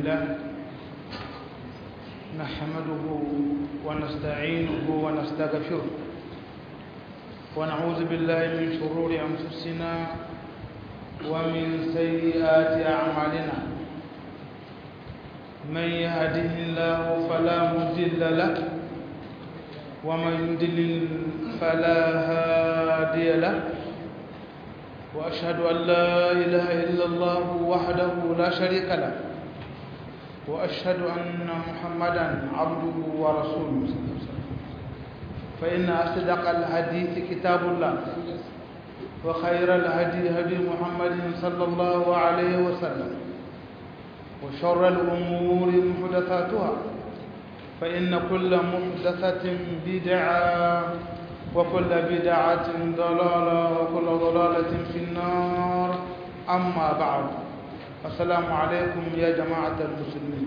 لله نحمده ونستعينه ونستغفره ونعوذ بالله من شرور أنفسنا ومن سيئات أعمالنا من يهده الله فلا مضل له ومن يضلل فلا هادي له وأشهد أن لا إله إلا الله وحده لا شريك له وأشهد أن محمدا عبده ورسوله فإن أصدق الحديث كتاب الله وخير الهدي هدي محمد صلى الله عليه وسلم وشر الأمور محدثاتها فإن كل محدثة بدعة وكل بدعة ضلالة وكل ضلالة في النار أما بعد السلام عليكم يا جماعة المسلمين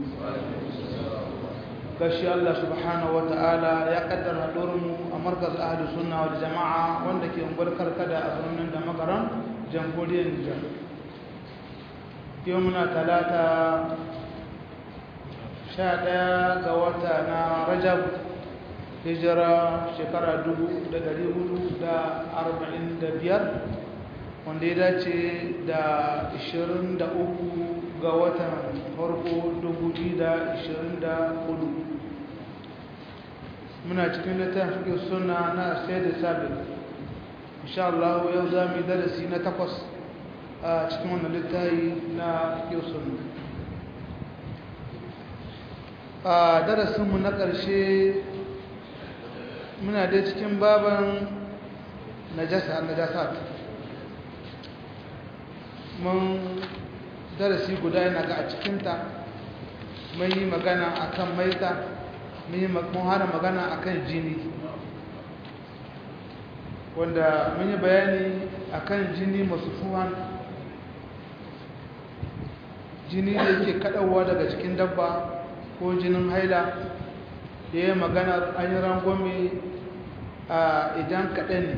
gashi Allah subhanahu wa ta'ala ya kaddara mu a markaz ahli sunna wal jama'a wanda ke ungwar karkada a birnin da makaran jamhuriyar Nijar yau muna talata sha ɗaya ga wata na Rajab hijira shekara dubu da dari hudu da arba'in da biyar wanda ya dace da ishirin da uku ga watan farko dubu biyu da ishirin da hudu muna cikin littafin fiƙe suna na sai da sabi insha Allah yau za mu yi darasi na takwas a cikin wannan littafi na fiƙe suna a darasinmu na ƙarshe muna dai cikin baban najasa najasat mun darasi guda yana ga a cikinta mun yi magana akan maita mun hana magana akan jini wanda mun yi bayani akan jini masu fuhan jini da yake kaɗauwa daga cikin dabba ko jinin haila da ya magana an yi rangwame a idan kaɗan ne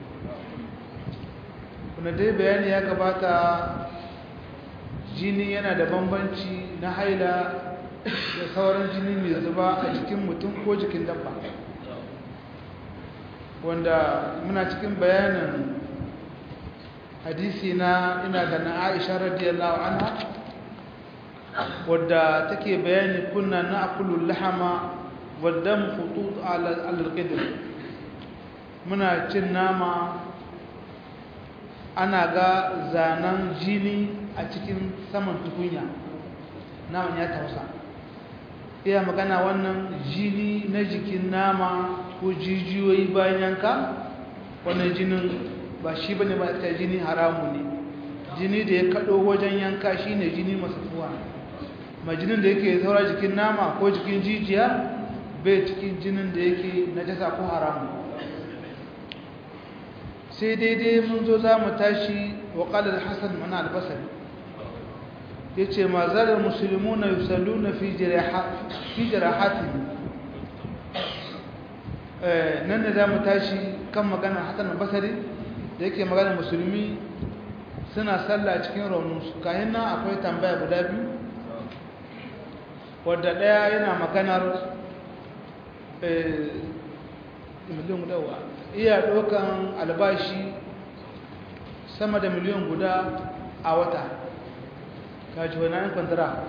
kuna dai bayani ya gabata jini yana da bambanci na haila da sauran jini mai zuba a jikin mutum ko jikin dabba wanda muna cikin bayanin hadisi na ina da na aisha radiyallahu anha wadda take bayani kunna na akulun lahama والدم خطوط على القدر muna cin nama ana ga zanen jini a cikin saman tukunya naman ya tausa iya magana wannan jini na jikin nama ko jijiyoyi bayan yanka wannan jinin ba shi bane ba ta jini haramu ne jini da ya kado wajen yanka shine jini masafuwa ma jinin da yake saura jikin nama ko jikin jijiya bai cikin jinin da yake najasa ko haramu sai daidai mun zo za mu tashi wa ƙalar hassan mana albasari ya ce ma zarar musulmi na yusallu na fi jirahatin nan da za mu tashi kan maganar hassan albasari da yake maganar musulmi suna sallah cikin rauninsu kayan nan akwai tambaya guda biyu wadda ɗaya yana maganar miliyan guda wa iya ɗaukan albashi sama da miliyan guda a wata kaji wani an kwantara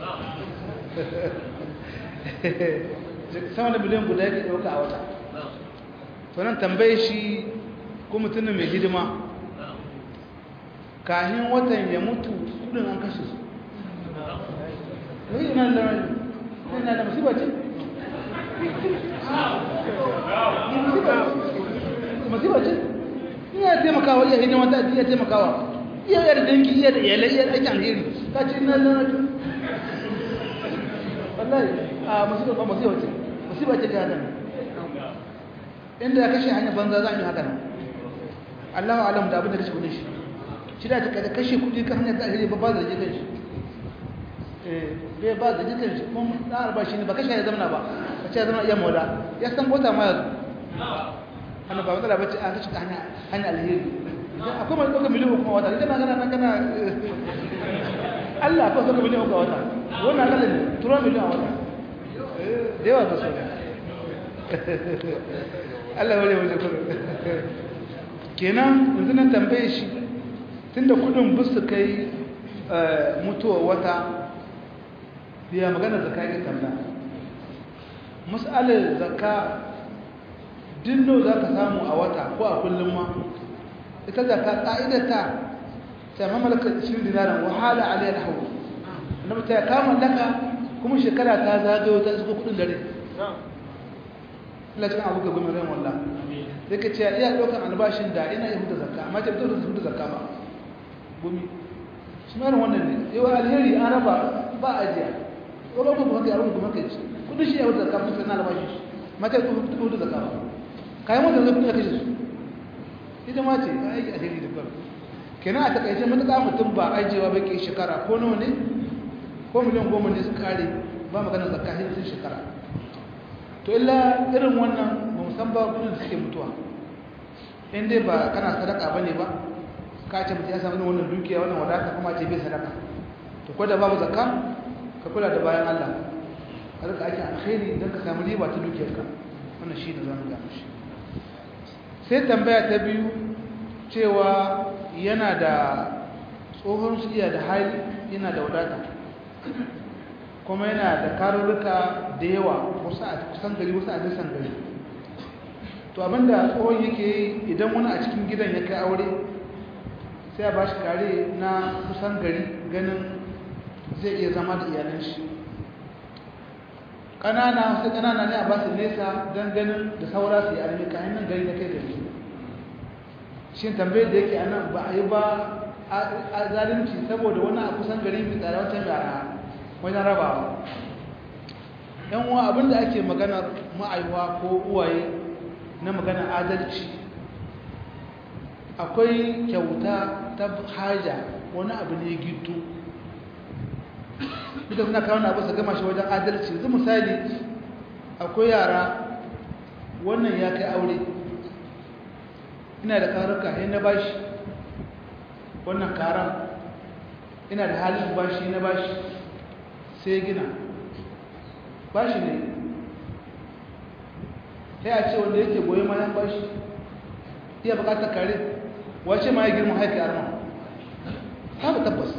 sama da miliyan guda yake ɗauka a wata tunan tambaye shi ko mutumin mai hidima kahin watan ya mutu kudin an kashe su wai yana da musibar ce masifa ce iya taimakawa iya hidima ta iya taimakawa iya yar dangi iya da iyalai iya ake alheri ka ce ina lalata wallahi a masifa ba masifa ce masifa ce ga nan inda kashe hanyar banza za a yi haka nan allahu alam da abin da kashe kudin shi shi da ta kashe kudi kan hanyar ta alheri ba ba da jikin shi bai ba da jikin shi kuma na albashi ne ba kashe ya zamana ba ka ce ya zama iya maula ya san bota ma yanzu hannu ba matsala bace an kashe hanya hanya alheri akwai mai ɗauka miliyan kuma wata idan na gana na gana Allah akwai ɗauka miliyan kuma wata wannan akalla ne tura miliyan a wata da yawa ba su Allah wale waje kudu kenan yanzu nan tambaye shi tunda kudin busu kai mutuwa wata biya magana zaka yake tambaya mas'alar zaka dinno za ka samu a wata ko a kullum ma ita zaka ƙa'idata ta mamalaka 20 dinaran wahala alayar hau annabi ta kama laka kuma shekara ta zagayo ta zuko kudin dare Allah cikin abu ga gumin ran wallah sai ka ce iya ɗaukar albashin da ina yi huta zakka amma ce dole su huta zakka ba gumi shi ma wannan ne yau alheri an raba ba ajiya ko ba ku haka yaron ku haka ce kudin shi ya huta zakka mutum na albashi mata ku huta zakka ba kayan wanda zai kudi a kashe su ita ma ce ka aiki alheri da kwaro kenan a takaice matuƙa mutum ba ajiyewa ba ke shekara ko nawa ne ko miliyan goma ne su kare ba magana zakka hin sun shekara to illa irin wannan ba mu san ba kudin suke mutuwa in dai ba kana sadaka ba ne ba ka ce mutum ya samu wannan dukiya wannan wadata kuma ce bai sadaka to ko da babu zakka ka kula da bayan Allah ka rika ake alkhairi don ka samu riba ta dukiyarka wannan shi da zamu ga shi sai tambaya ta biyu cewa yana da tsohon su iya da hali yana da wadata kuma yana da karurruka da yawa wasu a kusan gari wasu a nisan gari to abinda tsohon yake yi idan wani a cikin gidan ya kai aure sai a ba shi kare na kusan gari ganin zai iya zama da iyalan shi ƙanana wasu ƙanana ne a ba su nesa don ganin da saura su yi armi kayan nan gari na kai gari shi tambayar da yake anan ba a yi ba a zalunci saboda wani a kusan gari mai tsara wata yara wajen rabawa yan uwa abinda ake maganar ma'aiwa ko uwaye na maganar adalci akwai kyauta ta haja wani abu ne gitu duka suna kawo abu su gama shi wajen adalci zai misali akwai yara wannan ya kai aure ina da karuka ne na bashi wannan karan ina da halin bashi na bashi sai gina bashi ne sai a ce wanda yake goyi mayan bashi iya bukatar kare wace ma ya girma haika arma haka tabbas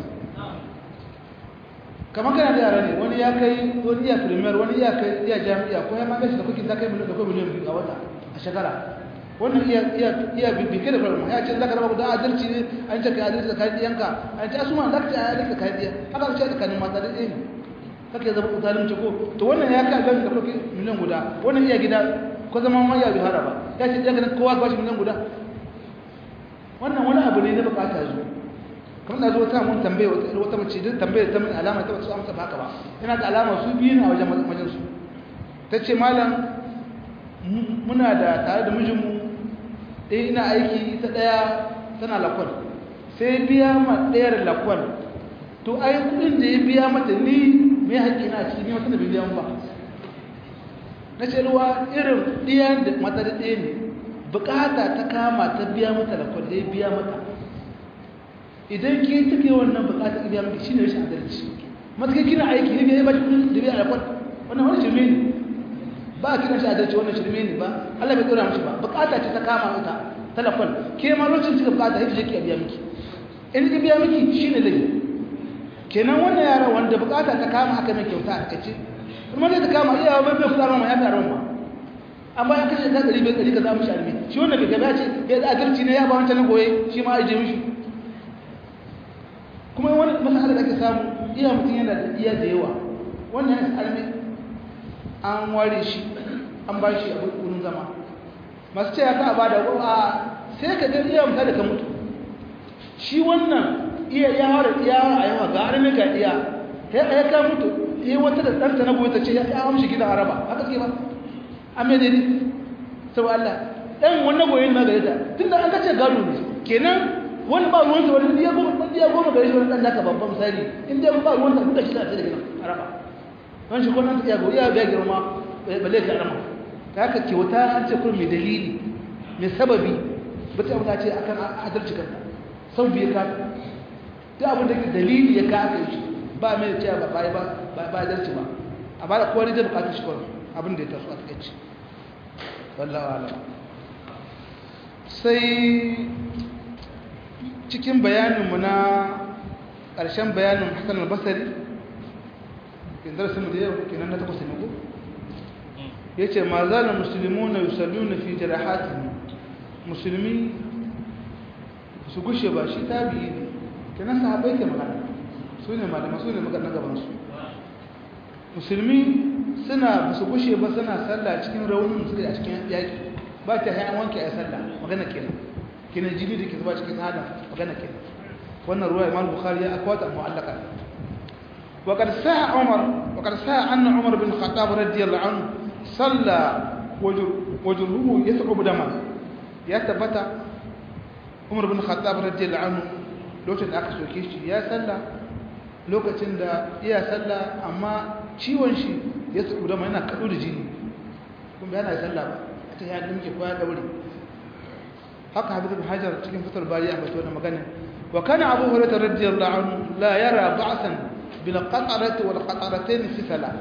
kamar kana da yara ne wani ya kai wani iya premier wani iya kai iya jami'a ko ya magashi da kukin ta kai miliyan da kai miliyan biyu a wata a shekara wannan iya iya iya bibike da farma ya ce zaka raba da adalci ne an ce kai adalci da kai diyanka an ce asuma zaka ce adalci da kai diya haka ce da kanin mata da ɗaya ne kake zama zalunci ko to wannan ya kai adalci da kukin miliyan guda wannan iya gida ko zama ma ya bihara ba ya ce diyanka kowa ba shi miliyan guda wannan wani abu ne na bukata zuwa kamar da zuwa ta mun tambaye wata mace din tambaye ta mun alama ta wasu amsa baka ba ina da alama su biyu ne a wajen majin su tace malam muna da tare da mijinmu eh ina aiki ta daya tana lakwal sai biya ma dayar lakwal to ai kudin da ya biya mata ni me haƙi na cikin ni mata da biya ba na ce ruwa irin diyan da mata da ɗaya ne bukata ta kama ta biya mata lakwal ya biya mata idan ke take wannan bukatar biya miki shine rashin adalci matakai kina aiki ne ya ba ki kudin da biya alkwal wannan wani shirme ne ba a kiran shi adalci wannan shirme ne ba Allah bai dora mishi ba bukata ce ta kama ita talafon ke ma lokacin cika bukata yake je ki biya miki in ki biya miki shine laifi kenan wannan yara wanda bukata ta kama aka mai kyauta a kace kuma zai ta kama iya bai bai fara ma ya fi aron ma amma ya kashe ta ɗari bai ɗari ka za mu shi almi shi wannan bai gaba ce ya adalci ne ya ba wancan na goye shi ma a je mishi kuma wani masala da ake samu iya mutum yana da iya da yawa wannan ya almi an ware shi an ba shi abu wurin zama masu ce ya ka ba da a sai ka gani iya mutum da ka mutu shi wannan iya ya ware iya a yawa ga armi ga iya ya ya ka mutu iya wata da ɗanta na goyi ta ce ya amshi gidan araba haka ce ba an mai daidai sau Allah ɗan wannan goyin na gare ta tun da an kace gado ne kenan wani ba ruwan sa wani ya goma wani ya goma gare shi wani dan naka babban misali in dai ba ruwan sa kuka shi da daga araba wani shi ko nan ya go ya ga girma balle ka arama ta haka kyauta an ce kun mai dalili mai sababi ba ta mutace akan adalci kanka sau biye ka ta abin da dalili ya ka aka shi ba mai cewa ba ba ba ba darci ba amma da kowa ne zai bukatar shi kawai abin da ya taso a takaici wallahu alam sai cikin bayaninmu na ƙarshen bayanin hassan albasari kin darasin mu da yau kenan na takwas ne ko yace ma zalal muslimuna yusalluna fi jarahatihim musulmi su gushe ba shi tabi'i ne kenan sahabbai ke magana su ne malama su ne magana gaban su musulmi suna ba su gushe ba suna sallah cikin raunin suka a cikin yaki ba ta hayan wanke a sallah magana kenan kenan jini da ke zuba cikin hada magana kenan wannan ruwa imam bukhari ya akwata mu'allaka وقد ساء عمر وقد ساء أن عمر بن الخطاب رضي الله عنه صلى وجهه يثعب دما يثبت عمر بن الخطاب رضي الله عنه lokacin da aka soke shi ya salla lokacin da iya salla amma ciwon shi ya tsubu da yana kaɗo da jini kuma yana salla ba a ta yadda muke koya ɗaure haka hafiz bin hajar cikin fitar bari a bato da magana wa kana abu hurairah radiyallahu anhu la yara ba'san bil qatarati wal qataratayn fi salat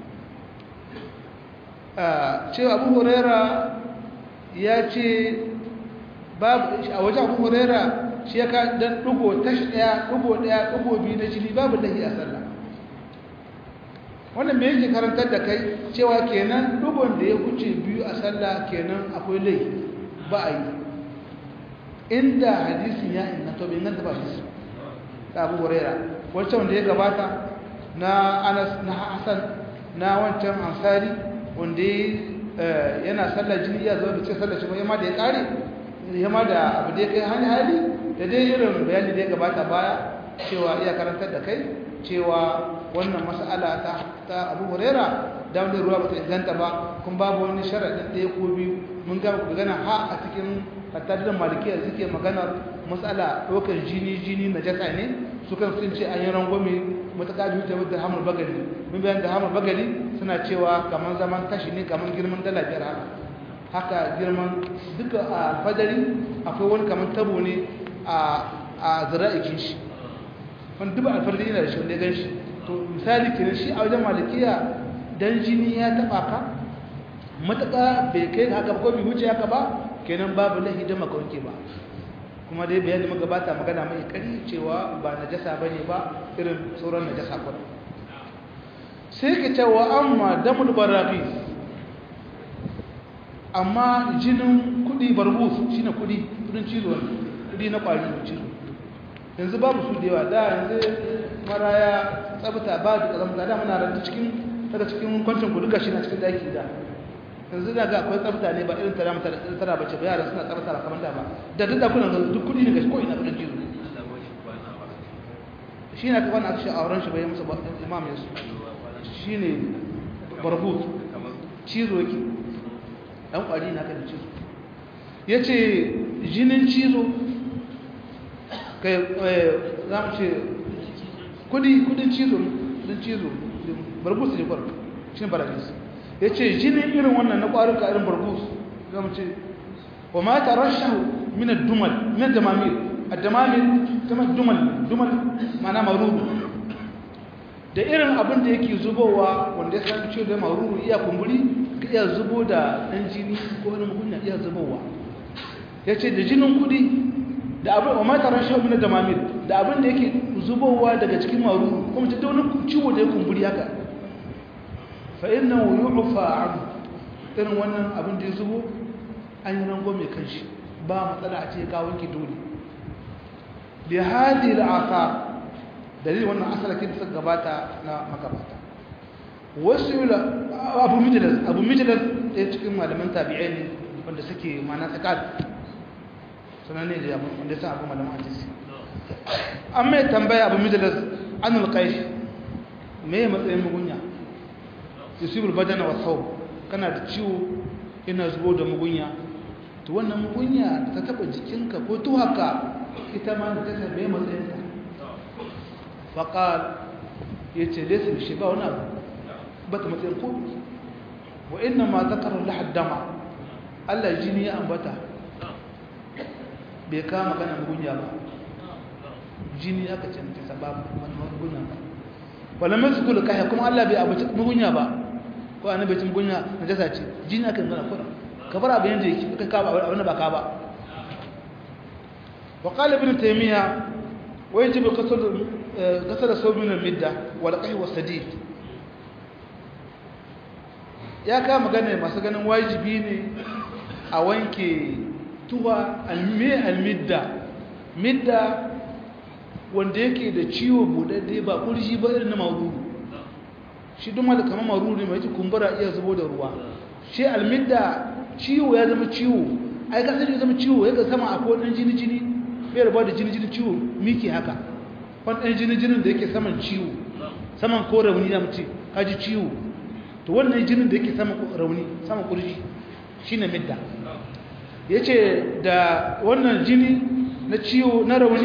cewa abu huraira ya ce a wajen abu huraira shi ya ka don ɗugo tashi ɗaya ɗugo ɗaya ɗugo biyu na jini babu lahi a sallah wannan mai yake karantar da kai cewa kenan ɗugon da ya wuce biyu a sallah kenan akwai lahi ba a yi inda hadisin ya inganta bai inganta ba hadisi da abu huraira wancan wanda ya gabata na anas na hassan na wancan ansari wanda yana sallar jini ya zo da ce sallar shi ba yamma da ya kare yamma da abu da ya kai hali hali da dai irin bayani da ya gabata baya cewa iya karantar da kai cewa wannan mas'ala ta ta Abu Huraira da wanda ruwa bata inganta ba kun babu wani sharadin ɗaya ko biyu mun ga ku gana ha a cikin hattarin malikiya suke maganar mas'ala ɗaukar jini jini na jasa ne sukan sun ce an yi rangwame matuƙa biyu ta wadda hamar bagali mun bayan da hamar bagali suna cewa kamar zaman kashi ne kamar girman dala biyar haka haka girman duka a fadari akwai wani kamar tabo ne a zira'ikin shi wani duba alfadari yana da shi wanda ya gan shi to misali kenan shi a wajen malikiya dan jini ya taɓa ka matuƙa bai kai haka ko bai wuce haka ba kenan babu lahi da makawanke ba kuma dai bayani magabata magana mai kari cewa ba najasa bane ba irin sauran najasa ba sai ka cewa amma damul baraqi amma jinin kudi barbus shine kudi kudin cizo kudi na kwari cizo yanzu babu su da yawa da yanzu maraya tsabta ba da kazamta da muna ranta cikin daga cikin kwancin kudu gashi na cikin daki da yanzu da ga akwai tsafta ne ba irin tara mata tara bace ba yaran suna tsafta kamar da ba da duk da kuna duk kudi ne gashi ko ina kudin jizo shi ne kaman aka shi auren shi bai musu imam yasu shi ne barbut cizo yake dan kwari na kan cizo yace jinin cizo kai za mu ce kudi kudin cizo kudin cizo barbut ne kwaro shi ne barabis ya ce jinin irin wannan na ƙwaruka irin barbus zama ce wa ma ta rashahu minar dumal minar damamir a damamir kama dumal dumal mana marubu da irin abin da yake zubowa wanda ya san ce da marubu iya kumburi ka iya zubo da ɗan jini ko wani magunya iya zubowa ya ce da jinin kudi da abin wa ma ta rashahu minar damamir da abin da yake zubowa daga cikin marubu kuma ta da wani ciwo da ya kumburi haka fa'innan yu'ufa an irin wannan abin da ya zubo an yi rango mai kanshi ba matsala a ce kawon ki dole da hadi da aka dalilin wannan asalakin da suka gabata na magabata wasu yi abu mijilas abu mijilas ɗaya cikin malaman tabi'ai ne wanda suke mana tsakad sanar ne da wanda sa abu malaman hadisi an mai tambaya abu mijilas an alƙai me matsayin mugunya yusibul badana wa thawb kana da ciwo ina zubo da mugunya to wannan mugunya da ta taba jikinka ko tuhaka ita ma da ta tabe matsayin ta faqal yace laysa shi ba wani abu ba ta matsayin ko wa inna ma zakaru lahad dama Allah jini ya ambata bai kama magana mugunya ba jini aka ce ta sababu wannan mugunya ba wala masukul kahya kuma Allah bai abuci mugunya ba ko annabi bai mugunya najasa ce jini akan gana kuma ka bar abin da yake ka ka abin da ba ka ba wa qala ibn taymiya wa yajibu qasd qasd sawb min al-midda wal qahy was sadid ya ka magana masu ganin wajibi ne a wanke tuwa almi almidda midda wanda yake da ciwo budadde ba kurji ba irin na maruru shi duk da kamar maruru ne mai kumbura iya zubo da ruwa shi almidda ciwo ya zama ciwo ai kasar ya zama ciwo ya ga sama a ko dan jini jini bai rabuwa da jini jini ciwo miki haka wani dan jini jinin da yake saman ciwo saman ko rauni ya mace kaji ciwo to wannan jinin da yake saman rauni saman kurji shine midda yace da wannan jini na ciwo na rauni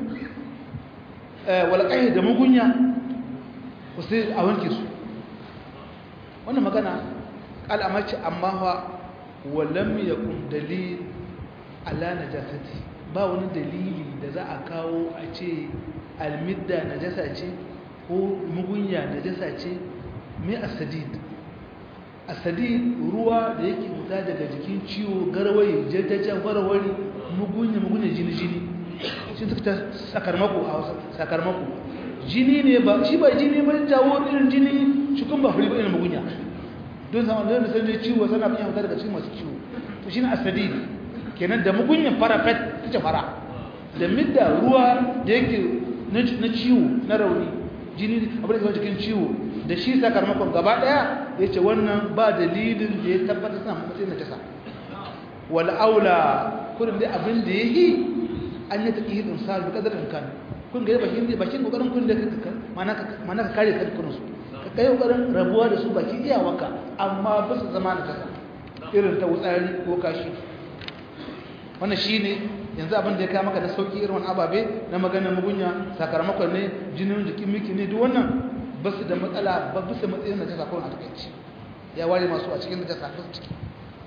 walƙahi da mugunya wasu a wanke su wannan magana al'amaci amma wa walam ya kun dalil ala najasati ba wani dalili da za a kawo a ce almidda najasa ce ko mugunya najasa ce mai asadid asadid ruwa da yake fita daga jikin ciwo garwaye jajjajen warware mugunya mugunya jini-jini shi ta sakarmako a wasu sakarmako jini ne ba shi ba jini ba jawo irin jini cikin ba fari ba irin mugunya don zama da sai dai ciwo sana bin fita daga cikin masu ciwo to shine asadi kenan da mugunya fara fet ta fara da midda ruwa da yake na ciwo na rauni jini abin da ke cikin ciwo da shi sakarmakon gaba daya yace wannan ba dalilin da ya tabbata suna matsayin najasa wal aula kurin dai abin da yake an yi taƙi hidin sa da ƙadarin kan kun gari bakin da bakin kokarin kun da mana ka kare kankunan su ka kai kokarin rabuwa da su bakin iyawarka amma ba su zama da kasa irin ta wutsari ko kashi wannan shine yanzu abin da ya kama maka da sauki irin wani ababe na magana mugunya sakamakon ne jinin jikin miki ne duk wannan ba su da matsala ba bisa matsayin da jasa kurin a takaici ya ware masu a cikin najasa ba su ciki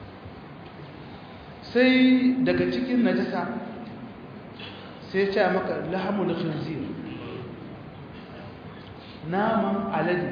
sai daga cikin najasa sai ce maka lahamul khinzir naman alade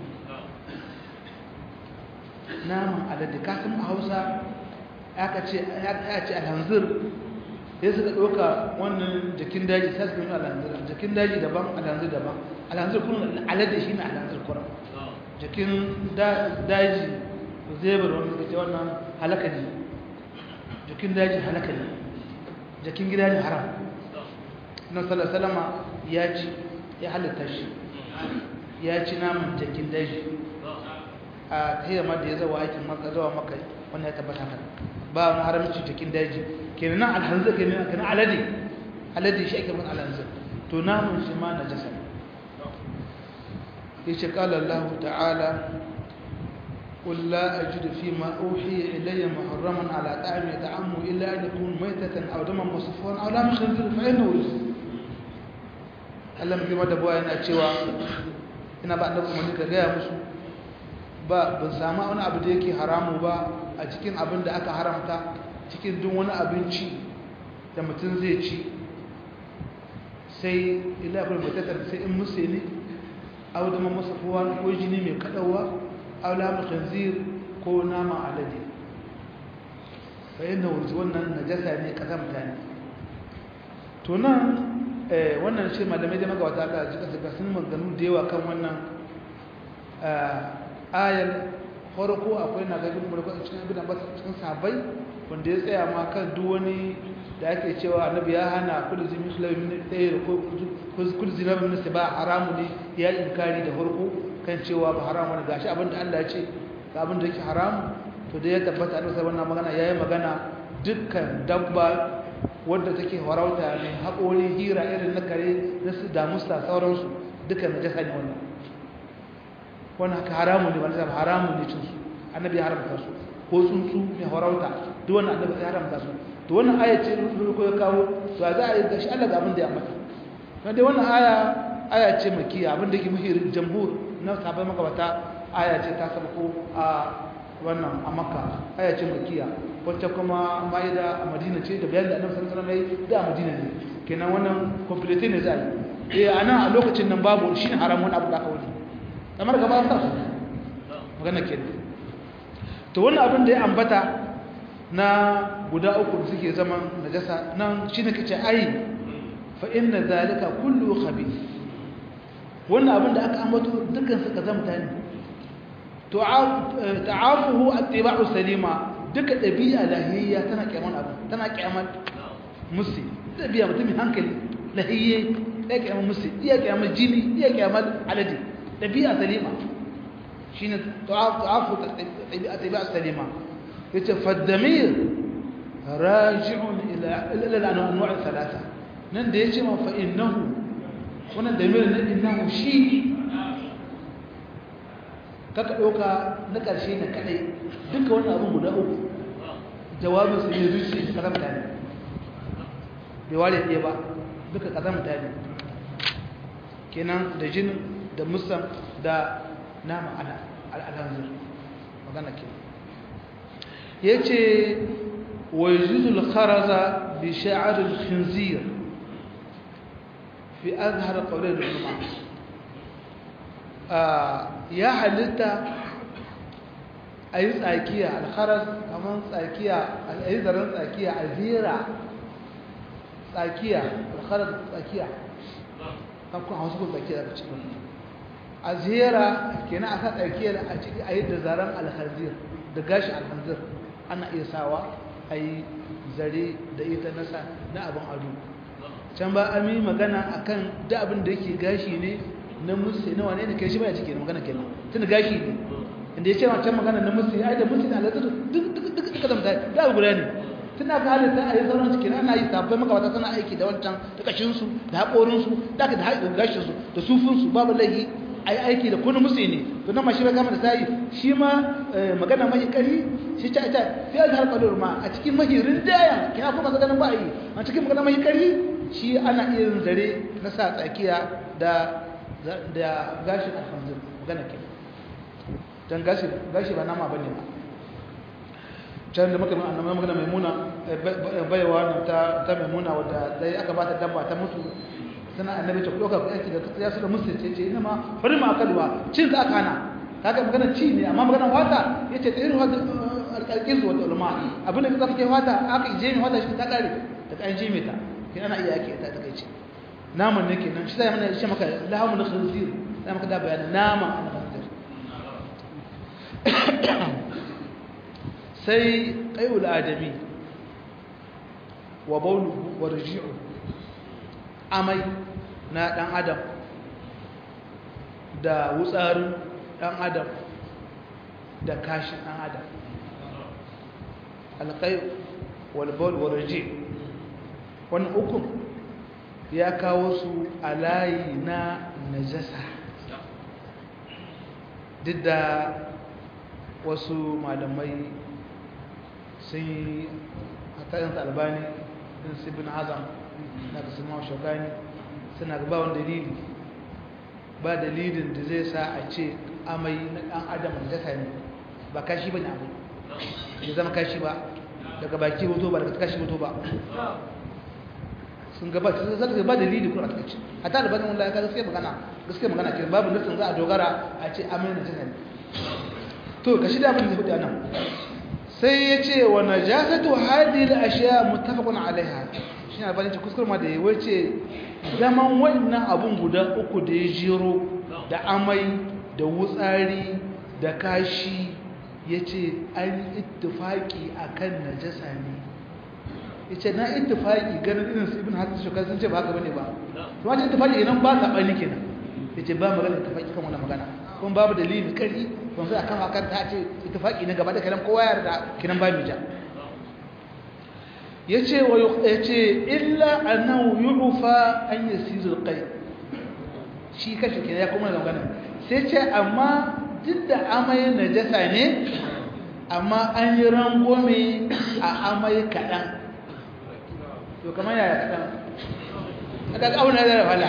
naman alade kasan a hausa aka ce ya ce alhanzir ya suka ɗauka wannan jakin daji sai suka yi alhanzir jakin daji daban alhanzir daban alhanzir kuma alade shi ne alhanzir kura jakin daji zebar wanda suka ce wannan halaka ne jakin daji halaka ne jakin gida ne haram na salama ya ci ya halitta shi ya ci naman jakin daji a tayyama da ya zawa aikin maka zawa maka wannan ya tabbata kan ba wani haramci jakin daji kenan nan alhanzir kenan kenan alade alade shi ake mun alhanzir to naman shi ma najasa yace qala Allah ta'ala قل لا أجد فيما أوحي إلي محرما على طعام يطعمه إلا أن يكون ميتة أو دما مصفوعا أو لام خنزير فإنه رجس Allah mai da buwa yana cewa ina ba annabi umarni ka gaya musu ba ban samu wani abu da yake haramu ba a cikin abin da aka haramta cikin duk wani abinci da mutum zai ci sai ila abin mutatar sai in musu ne au da masa kowa ko jini mai kadawa au lamu khanzir ko nama alade fa yana wuce wannan najasa ne kazamta ne to nan wannan shi malamai da magawata Allah jika su sun maganu da yawa kan wannan ayar farko akwai na gabin mulku cikin ibn Abbas cikin sahabbai wanda ya tsaya ma kan duk wani da ake cewa annabi ya hana kullu zimi khalawi min tayr ko kullu zina min siba haramu ne ya inkari da farko kan cewa ba haramu ne gashi abinda Allah ya ce ga abinda yake haramu to da ya tabbata annabi sai wannan magana yayi magana dukkan dabba wadda take farauta ne haƙori hira irin na kare na su damusta sauransu duka na jasa ne wannan wannan haka haramun ne wanda haramun ne cinsu annabi ya haramta su ko tsuntsu mai farauta duk wannan annabi ya haramta su to wannan aya ce ko ya kawo to za a yi gashi Allah ga abin da ya mata na dai wannan aya aya ce makiya abin da yake muhirin jamhur na sahabbai makabata aya ce ta sabko a wannan a makka aya ce makiya wacce kuma ma'ida a madina ce da bayan da annabi sallallahu alaihi wasallam da a madina ne kenan wannan complete ne zai eh ana a lokacin nan babu shi ne haramun abu da aka wani kamar gaba sa su magana ke to wannan abin da ya ambata na guda uku da suke zaman najasa nan shine kace ai fa inna zalika kullu khabith wannan abin da aka ambato dukkan su kazamta ne to ta'afuhu attiba'u salima duka dabi'a lahiyya tana kiyaman abu tana kiyaman musi dabi'a mutum hankali lahiyye ya kiyaman musi iya kiyaman jini iya kiyaman aladi dabi'a salima shine ta'afu tabi'a tabi'a salima yace faddamir raji'un ila ila al-anwa' thalatha nan da yace ma fa innahu wannan damir na innahu shi kaka ɗauka na ƙarshe na kaɗai duka wani abin guda uku jawabin su ne zuci ƙazamta ne bai ware ɗaya ba duka ƙazamta ne kenan da jinin da musam da nama al'adhanzir magana ke ya ce wa yuzul kharaza bi sha'arul khinzir fi azhar qawlin ulama ya halitta a yi tsakiya alkharas kamar tsakiya a yi zaren tsakiya a zira tsakiya alkharas tsakiya kankun hausa ko tsakiya daga cikin a zira kenan a sa tsakiya a ciki a yi da zaren alhazir da gashi alhazir ana iya sawa a yi zare da ita nasa na abin ado can ba an yi magana akan da abin da yake gashi ne na musu na wane ne kai shi baya cike magana kenan tunda gashi ne inda ya ce ma can magana na musu ai da musu da alaƙar duk duk duk duka da mutane da abu guda ne tun da aka halitta a yi sauran cikin ana yi sabbai maka wata suna aiki da wancan da kashinsu da haƙorinsu da aka da haƙin gashinsu da sufinsu babu laifi a yi aiki da kunu musu ne to nan ma shi bai kama da sayi shi ma magana mahi ƙari shi ta ita fi azhar qalur ma a cikin mahi rinjaya kina kuma ganin ba a yi a cikin magana mahi ƙari shi ana iya yin zare na sa tsakiya da da gashi alhamdul magana ke dan gashi gashi ba nama bane ba can da muka annabi magana maimuna baiwa nan ta ta maimuna wadda dai aka ba ta dabba ta mutu sana annabi ta doka ku aiki da ya su da musu ce ce ina ma bari ma akalwa cin za aka hana kaga magana ci ne amma magana wata yace ta irin wata alƙalƙin su wata ulama abin da zaka kai wata aka je mi wata shi ta kare ta kan je ta kin ana iya ake ta ta kai ce naman ne kenan shi zai mana shi maka lahamun khinzir zai maka da bayanin naman khinzir sai qayul adami wa bawluhu wa raji'u amai na dan adam da wutsarin dan adam da kashin dan adam alqay wal bawl wa raji' wannan hukum ya kawo su a layi na najasa duk da wasu malamai sun yi hatarinsa albani din su bin azam na da sun shagani suna gaba wani dalili ba dalilin da zai sa a ce amai na ɗan adam najasa ne ba kashi ba ne abu ya zama kashi ba daga baki hoto ba daga kashi hoto ba sun gabata sai zaka ba dalili ko a takaice hatta da bazan wallahi ka gaskiya magana gaskiya magana ke babu nufin za a dogara a ce amana jinan to kashi da abin da hudu anan sai yace wa najasatu hadhihi al-ashya muttafaqun alaiha shi ne bani kuskure ma da yayi wace zaman wannan abun guda uku da ya jiro da amai da wutsari da kashi yace an ittifaki akan najasa ne yace na ittifaqi ganin irin su ibn hasan shukar sun ce ba haka bane ba to wace ittifaqi nan ba sabani kenan yace ba magana ittifaqi kan wannan magana kun babu dalili kari kun sai akan akan ta ce ittifaqi ne gaba da kalan kowa yarda kinan ba mija yace wa yace illa annahu yu'fa an yasiru alqay shi kashi kenan ya kuma magana sai ce amma duk da amai najasa ne amma an yi rangome a amai kaɗan to kamar yaya kaɗan aka ƙauna da fala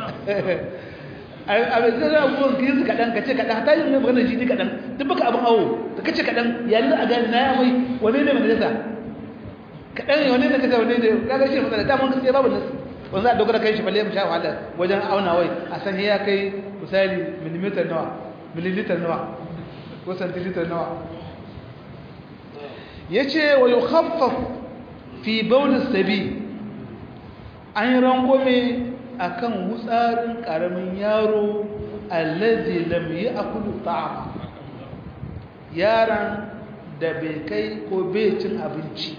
abin zai zai abubuwan ka yi su kaɗan ka ce kaɗan ta yi mai maganar jini kaɗan duk baka abin awo da ka ce kaɗan yayin a gani na ya mai wane ne majalisa kaɗan ne wane ne kasa wane ne kaga shi matsala ta mun gaskiya babu nasu wanda za a dogara kai shi balle mu sha wahala wajen auna wai a san ya kai misali millimeter nawa mililita nawa ko santilita nawa ya ce wa yi haffaf fi baunin sabi an yi rangome a kan wutsarin ƙaramin yaro allazi lam yi akulu ta'ama yaran da bai kai ko bai cin abinci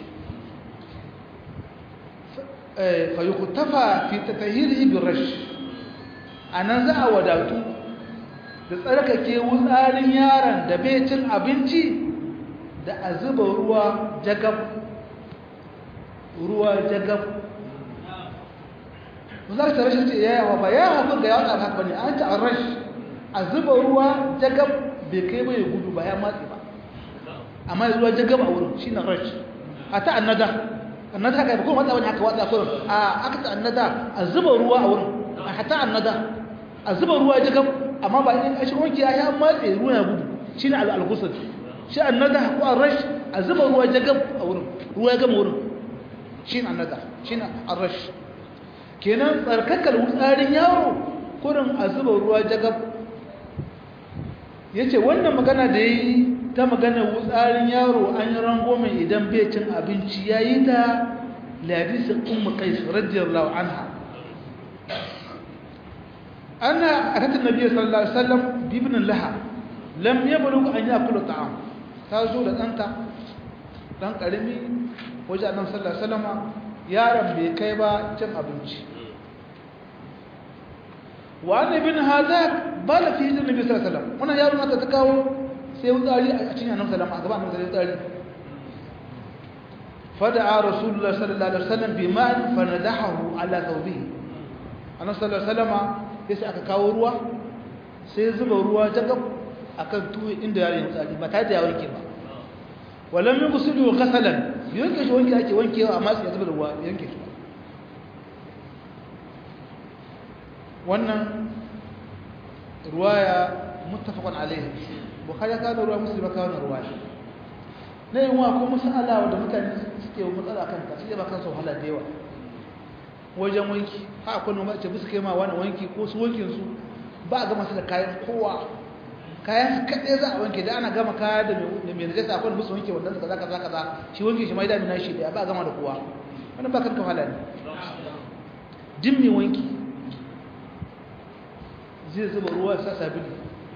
fa yi kutafa fi ta tahiri birash a nan za a wadatu da tsarkake wutsarin yaron da bai cin abinci da a zuba ruwa jagab ruwa jagab za ka rashin ce ya yawa ba ya hafi ga yawon haka ne an ta a rash a zuba ruwa jagab bai kai bai gudu ba ya matsi ba amma ruwa jagab a wurin shi na rash a ta annada annada haka ba kuma matsa wani haka watsa kurin a aka ta annada a zuba ruwa a wurin a hata annada a zuba ruwa jagab amma ba in a shi wanki ya ya matse ruwa ya gudu shi ne al'alkusar shi annada ko a rash a zuba ruwa jagab a wurin ruwa ya gama wurin shi ne annada shi ne a rash kenan tsarkakar wutsarin yaro kurin a zuba ruwa jagab ya ce wannan magana da ya yi ta magana wutsarin yaro an yi rangome idan bai cin abinci ya yi ta ladisin umar kais radiyallahu anha ana a tattun nabi sallallahu alaihi wasallam bibinin laha lam ya bulu an yi akulu ta'am ta zo da ɗanta ɗan ƙarami wajen annan sallallahu alaihi wasallama yaron bai kai ba cin abinci wa an ibn hazak bala fi hijr nabi sallallahu alaihi wasallam wannan yaro nata ta kawo sai wutsari a cikin annabi sallallahu alaihi wasallam a gaban annabi wutsari fada'a rasulullah sallallahu alaihi wasallam bima'an fanadahu ala thawbihi annabi sallallahu alaihi wasallam sai aka kawo ruwa sai zuba ruwa jagab akan tuwo inda yaron wutsari ba tare da ya wanke ba walam yughsilu ghasalan yanke shi wanke ake wankewa amma sai ya zuba da ruwa yanke shi wannan ruwaya muttafaqun alayhi bukhari ka da ruwa muslim ka wannan ruwaya ne yin wa ko masala wanda mutane suke yi matsala kan ta sai ba kan su wahala da yawa wajen wanki ha akwai noma ce bisu kai ma wani wanki ko su wankin su ba a gama su da kayan kowa kayan su kaɗai za a wanke da ana gama kaya da mai najasa akwai musu wanke wannan kaza kaza kaza shi wanke shi mai da mina shi da ba a gama da kowa wannan ba kan kafala ne din mai wanki zai zuba ruwa sa sabili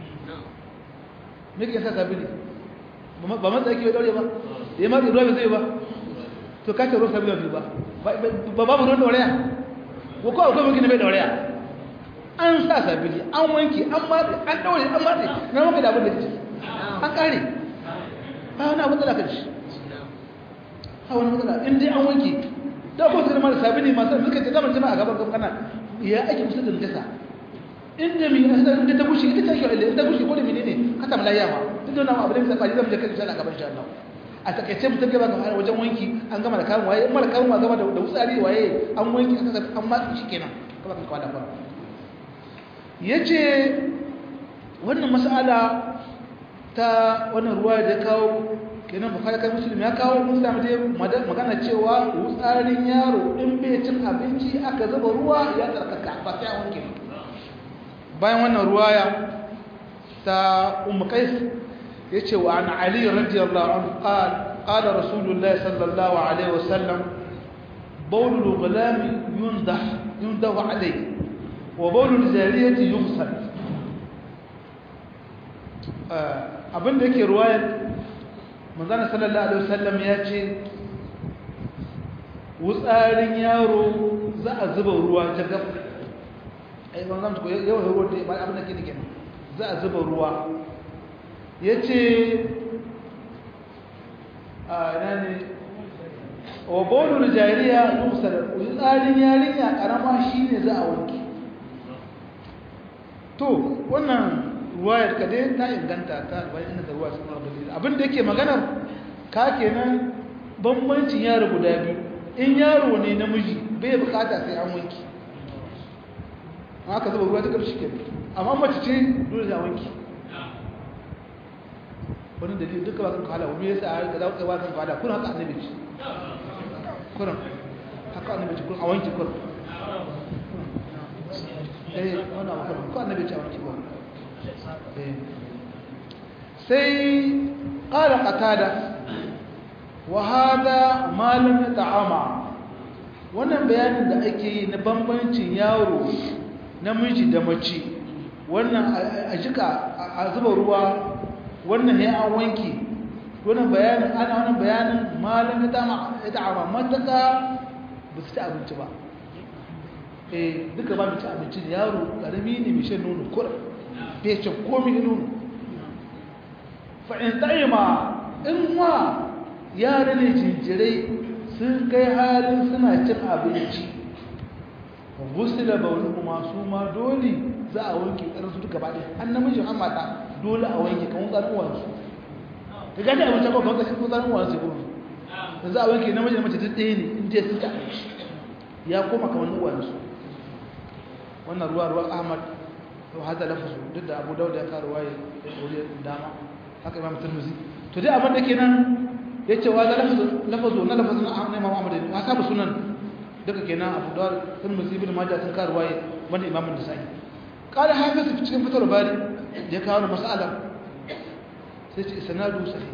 me ke sa sabili ba matsa yake daure ba da ya matsa ruwa bai zai ba to ka ce ruwa sabili ba ba babu ruwan dauraya ko ko akwai wanki na bai dauraya an sa sabili an wanki an matse an daure an matse na maka da abin da ke an kare ba wani abin da ka ci ha wani matsala in dai an wanki da ko sai mara sabili masu suka ce zaman jama'a gaban gaban kana ya ake musu da najasa inda mi inda ta bushe ita ta shi inda ta bushe ko da menene ka samu lafiya ma duk da wannan abu da muka fadi zamu je kai insha Allah gaban insha Allah a takaice mutum gaba ga wajen wanki an gama da kamun waye mara kamun ma gama da wutsari waye an wanki aka an matsi shi kenan kaba kan kwada fara yace wannan mas'ala ta wannan ruwa da kawo kenan bukhari kai muslim ya kawo mun samu dai magana cewa wutsarin yaro in bai cin abinci aka zuba ruwa ya tsarkaka ba sai an wanke bayan wannan ruwaya ta ummu qais yace wa an ali radiyallahu anhu qala qala rasulullahi sallallahu alaihi wasallam bawl al-ghulam yundah yundah alayhi wa bawl al-jariyati yughsal abinda yake ruwayar manzon sallallahu alaihi wasallam yace wutsarin yaro za a zuba ruwa ta gaba ai ban zan ko yawa ruwa da ba abin da ke dike za a zuba ruwa yace a ina ne wa bawlul jariya yusal tsarin yarinya karama shine za a wanke to wannan ruwayar ka dai ta inganta ta bayan inda ruwa sun rabu abin da yake maganar ka kenan bambancin yaro guda biyu in yaro ne namiji bai bukata sai an wanke haka zuba ruwa ta ƙarshe ke amma mace ce dole da wanki wani dalil duka ba kan kala wani yasa a ga zauka ba kan kala kun haka annabi ce kuran haka annabi ce kun a wanki kuran eh wannan abu kuran ko annabi ce a wanki kuran sai ƙara ƙatada wa hada malam ya ta'ama wannan bayanin da ake yi na bambancin yaro namiji da mace wannan a jika a zuba ruwa wannan ya an wanki wannan bayanin ana wannan bayanin malam ya ta'ama mataka ba su ci abinci ba eh duka ba mu ci abinci yaro karami ne mai shan nono kur bai ce komai nono fa in ta'ima in ma yara ne jinjirai sun kai halin suna cin abinci gusu da bauli kuma su ma dole za a wanke ƙarsu duka ba ɗaya an namiji an mata dole a wanke kan tsarin uwansu ka gani abinci ba kawai kashin tsarin uwansu kuma da za a wanke namiji da mace duk ɗaya ne in je sun ci abinci ya koma kamar uwansu wannan ruwa ruwa ahmad to hada lafazu duk da abu dauda ya karuwa ya wuri dama haka imam turmuzi to dai abin da kenan ya ce wa za lafazo na lafazin na imam ahmad ya sabu sunan duka kenan abu da turmuzi bin majah sun karuwa ya wanda imam nisa'i qala hafiz cikin fitar bari ya kawo da mas'ala sai ce sanadu sahih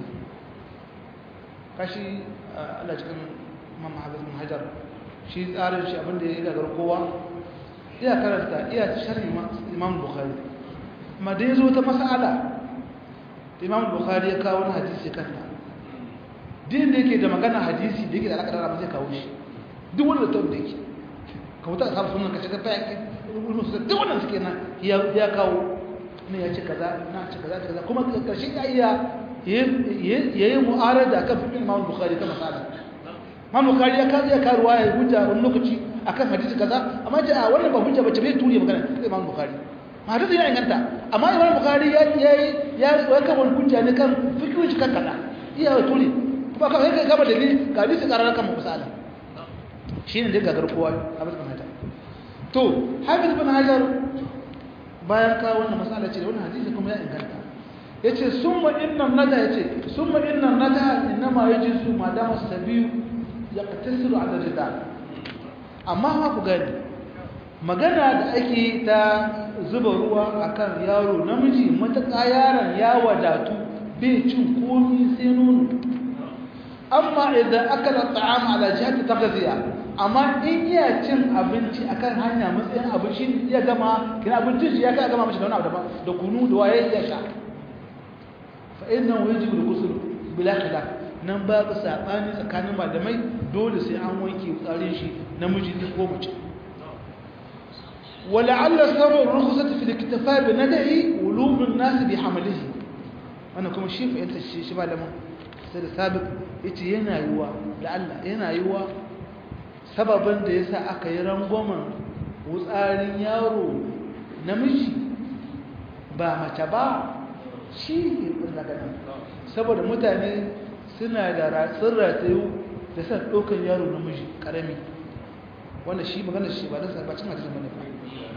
kashi Allah cikin imam hafiz bin hajar shi tsarin shi abin da ya gagar kowa iya karanta iya sharhi imam bukhari amma da yazo ta mas'ala imam bukhari ya kawo wani hadisi kanta din da yake da magana hadisi da yake da alaka da rabu zai kawo shi duk wanda ta da yake ka wuta ka samu sunan ka shiga fa yake rubutu su duk wanda suke nan ya ya kawo ne ya ce kaza na ce kaza kaza kuma karshe ya iya yayi mu'arada kan fiqh imam bukhari ta mas'ala imam bukhari ya kawo ya karuwa ya hujja wani lokaci akan hadisi kaza amma ce a wannan ba hujja bace bai turiye magana sai Imam Bukhari hadisi ya inganta amma Imam Bukhari ya yayi ya waka wani hujja ne kan fikihu shi kan kaza iya wa turi kuma ka kai gaba da ni ga hadisi karar kan misala shine da gagar kowa Hafiz bin Hajar to Hafiz bin Hajar bayan ka wannan masala ce wannan hadisi kuma ya inganta yace summa inna nada yace summa inna nada inma yajisu madama sabiyu yaqtasiru ala ridal amma ma ku gani magana da ake ta zuba ruwa akan yaro namiji matuƙa yaron ya wadatu bai cin komi sai nono amma idan akala ta'am ala jihati taghziya amma in iya cin abinci akan hanya matsayin abinci ya gama kina abincin shi ya kai gama mashi da wani abu daban da kunu da waye ya sha fa innahu yajibu al-ghusl bila khilaf nan babu saɓani tsakanin malamai dole sai an wanke tsarin shi namiji ne ko mace wala'alla sabon rukhsat fi al-iktifa bi nadahi ulum an-nas bi hamlihi wannan kuma shi fa'ilta shi shi malamin sai da sabiq yace yana yiwa la'alla yana yiwa sababin da yasa aka yi rangwamen wutsarin yaro namiji ba mace ba shi ne daga nan saboda mutane suna da ratsin ratayu da san ɗaukar yaro namiji ƙarami wanda shi magana shi ba don sarbacin hadisun bane ba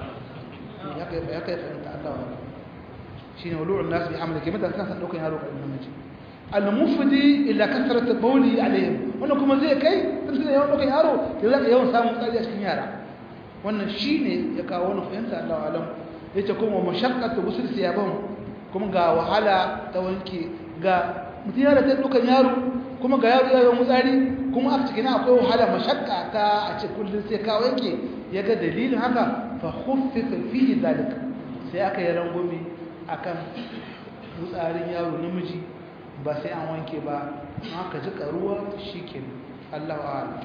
ya kai fahimta Allah wa shi ne walu'un nasu bi hamla ke mutane kan san ɗaukar yaro ƙarami namiji al-mufdi illa kasrat bawli alaihim wannan kuma zai kai tun tun yawan ɗaukar yaro ke zaka yawan samun tsari a cikin yara wannan shi ne ya kawo wannan fahimta Allah wa alam yace kuma mashaqqatu gusul siyaban kuma ga wahala ta wanke ga mutum yana ta dukan yaro kuma ga yaro yayin mutsari kuma a cikin akwai wahala mashakka ta a ce kullun sai ka wanke ya ga dalilin haka fa khuffifa fihi zalika sai aka yi rangwame akan mutsarin yaro namiji ba sai an wanke ba aka ji karuwa shikenan Allahu a'lam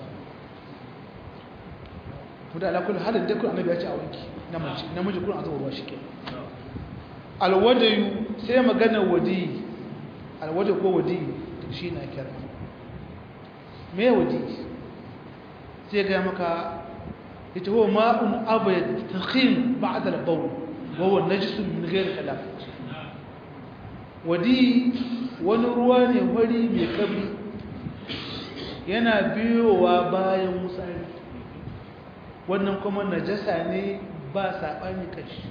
kuma ala kullu halin da kun annabi ya ce a wanke namiji namiji kun a zuba ruwa shikenan alwadayu sai magana wadi alwada ko wadi shi na kira me wadi sai ga maka ita huwa ma'un abyad takhin ba'da al-bawl wa huwa najis min ghayr khilaf wadi wani ruwa ne wari mai kabri yana biyowa bayan musari wannan kuma najasa ne ba saɓani kashi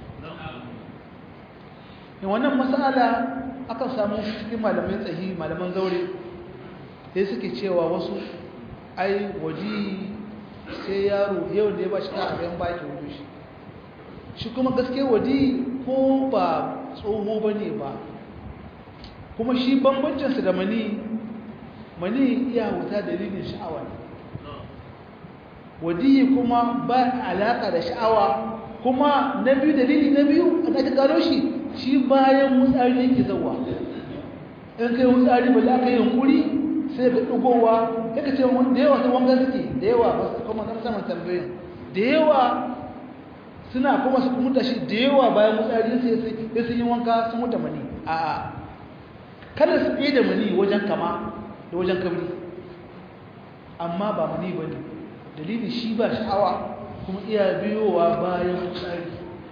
wannan masala aka samu cikin malamin tsahi malaman zaure sai suke cewa wasu ai waji sai yaro yau da ya ba shi ka abin baki wuce shi shi kuma gaske waji ko ba tsoho ba ne ba kuma shi bambancinsa da mani mani iya wuta dalilin sha'awa ne wadiyi kuma ba alaƙa da sha'awa kuma na biyu dalili na biyu a ɗaga gano shi shi bayan wutsari yake zauwa in kai wutsari ba za ka yi hankuri sai ga ɗugowa ya ka ce da yawa sun wanga suke da yawa ba su kuma na saman tambayin da yawa suna kuma su mutu shi da yawa bayan wutsari sai sun yi wanka sun mutu mani a kada su ɗaya da mani wajen kama da wajen kabri amma ba mani ba ne dalilin shi ba sha'awa kuma iya biyowa bayan wutsari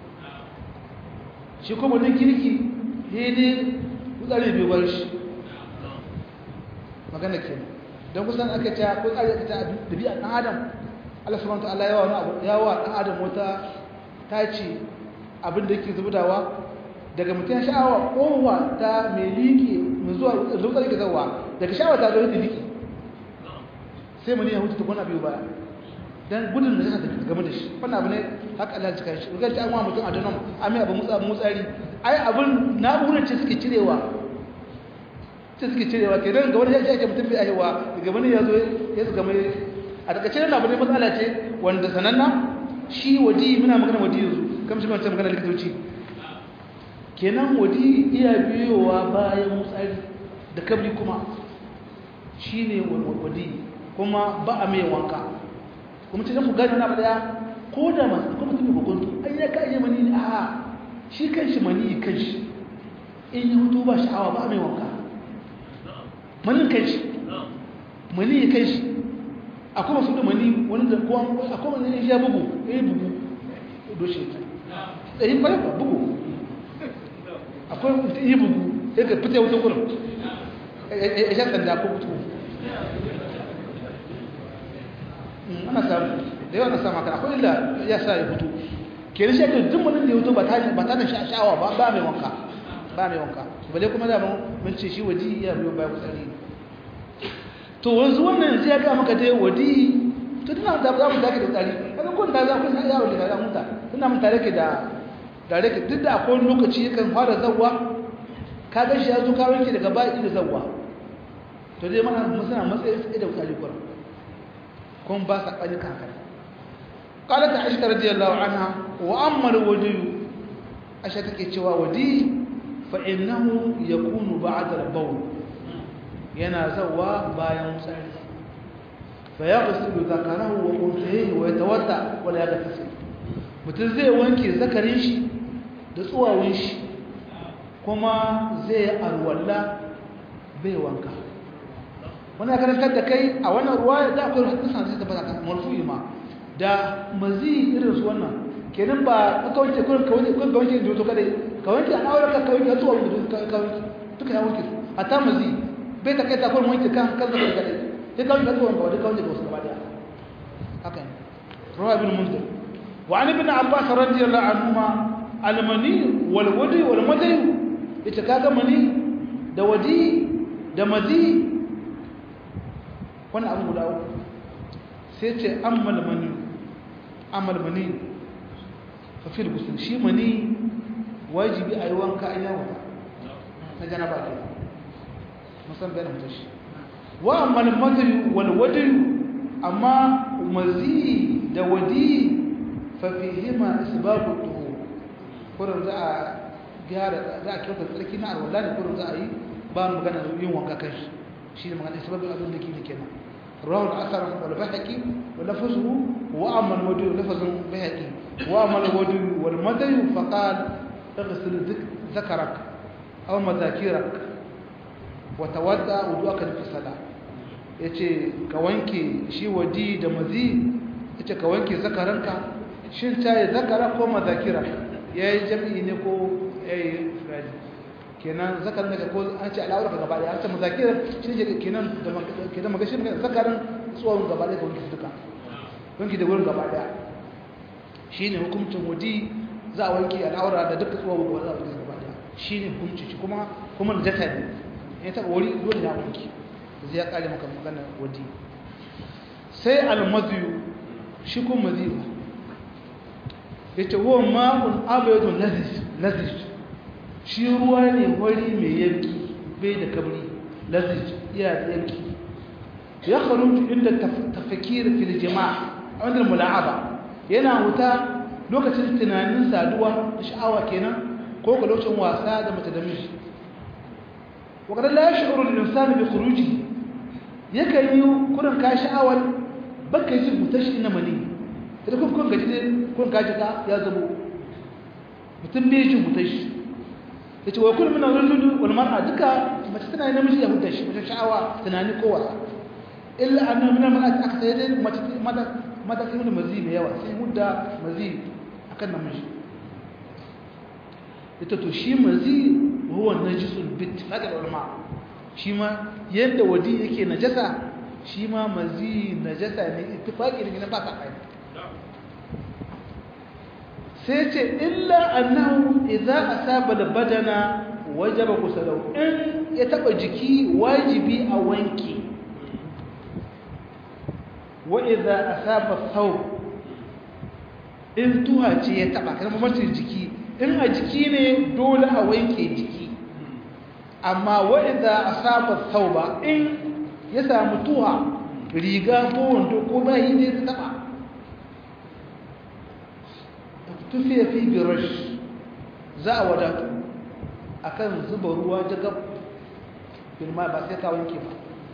shi kuma na kirki ne wutsari bai bar shi magana ke don kusan aka ce ko tsari aka ce a dabi'a ɗan adam Allah subhanahu wa ta'ala yawa wani abu yawa ɗan adam wata tace abin da yake zubdawa daga mutum sha'awa kowa ta mai liƙe mai zuwa zuwa ke zawa daga sha'awa ta zo da liƙe sai mani ya hutu ta kwana biyu baya dan gudun da zaka game da shi wannan abu ne haka Allah ya shi rugan ta amma mutum a danon amma abu mutsa mutsari ai abun na'urar ce suke cirewa ce suke cirewa ke dan ga wani ya ce mutum bai aiwa daga wani ya zo ya zuga mai a daga cikin abu ne matsala ce wanda sananna shi wadi muna magana wadi yanzu kamar shi wancan magana likitoci kenan wadi iya biyowa bayan mutsari da kabri kuma shine wadi kuma ba a mai wanka kuma cikin mu gani na daya ko da masu kuma mutum ba kuntu ai ya ka iya mani a shi kanshi mani kanshi in ya hutu ba sha'awa ba mai wanka manin kanshi mani kanshi akwai masu da mani wani da kowa akwai wani ya bugu ya yi bugu doshe ta ɗari ɓarai ba bugu akwai mutum yi bugu sai ka fita wuta gurin ya sha sanda ko mutu ana samu da yawa na samu haka akwai illa ya sa ya fito ke da shekar duk mutum da ya fito ba ta da sha'awa ba ba mai wanka ba mai wanka bale kuma da mun ce shi waji ya biyo bayan kutsari to wanzu wannan yanzu ya ga maka dai wadi to tana da za mu take da tsari kaga kun da za ku san yawo da za mu ta tana mun tare ke da tare ke duk da akwai lokaci yakan fara zawwa ka ga shi ya zo ka wanke daga ba'i da zawwa to dai mana mun sana matsayin sai da tsari kurin kun ba sa ƙani kankani ƙalar ta aisha radiyallahu anha wa amma da wadiyu aisha take cewa wadi fa'innahu ya kunu ba a darbau yana zawa bayan tsari fa ya ƙasiru zakarahu wa ƙunsaye wa ya tawata wadda ya ga tasi mutum zai wanke zakarin shi da tsuwawun shi kuma zai arwalla bai wanka wani ya karantar da kai a wannan ruwa da akwai hadisan da tabbata kan marfu'i ma da mazi irin su wannan kenan ba ka wanke kurin ka wanke kurin ka wanke da to kada ka wanke an aure ka wanke zuwa wanda ka wanke duka ya wanke hatta mazi bai ta kai ta kurin wanke kan kan zaka kada sai ka wanke zuwa wanda ka wanke da wasu gaba daya haka ne ruwa ibn munzir wa an ibn abbas radiyallahu anhuma al-mani wal wadi wal madai ita kaga mani da wadi da mazi wani abu guda uku sai ce an malmani an malmani fafil gusul shi mani wajibi a yi wanka a yawon na janaba ke musan bayan mutu shi wa malmazari walwadiyu amma mazi da wadi fafihima isbabu tuhu kurin za a gyara za a kyauta tsarki na arwallah ne kurin za a yi ba magana yin wanka kan shi شيء من الاسباب الاظن لك كده رواه الاثر والبهقي ولفظه واما الودي لفظ بهقي واما الودي والمدي فقال اغسل ذكرك او مذاكرك وتودع وضوءك في الصلاه yace ka wanke shi wadi da mazi yace ka wanke zakaranka shin tayi zakara ko mazakira yayi jami'i ne ko yayi fradi kenan zakarin daga ko an ce al'aura gaba daya an ce mazakir shi ne kenan da kenan magashi ne zakarin tsohon gaba daya ga wanki duka wanki da wurin gaba daya shine hukuncin wadi za a wanki al'aura da duka tsohon gaba daya gaba daya shine hukunci shi kuma kuma da jata ne ya taba wuri dole ya wanki zai ya kare maka magana wadi sai al-madyu shi kuma madyu yace huwa ma'un abyadun lazis lazis shi ruwa ne wari mai yanki bai da kabri lazij iya da yanki ya kharuju inda tafakir fil jama'a wanda mula'aba yana wuta lokacin tunanin saduwa da sha'awa kenan ko ga lokacin wasa da mace da miji wa kada la yash'uru al-insanu bi khuruji yakan yi kurin ka sha'awar baka yi mutashi na mani da kun kun gaji ne kun kaji ka ya zabo mutum bai jin mutashi yace wa kullu min ar-rajul wal mar'a duka mace tana namiji ya mutashi mace sha'awa tunani ko wasa illa annahu min al-mar'ati aka sai dai mace mata mata sai da mazi mai yawa sai mudda mazi akan namiji ita to shi mazi huwa najisul bit hada ulama shi ma yadda wadi yake najasa shi ma mazi najasa ne ittifaqi ne ba ta kai sai ce illa annahu idza asaba al-badana wajaba kusalau in ya taba jiki wajibi a wanki wa idza asaba thawb in tuha ce ya taba kana mamacin jiki in a jiki ne dole a wanke jiki amma wa idza asaba thawba in ya samu tuha riga ko wando ko bayi ne ta taba tufiya fi birash za a wadatu akan zuba ruwa jagab firma ba sai ka wanke ba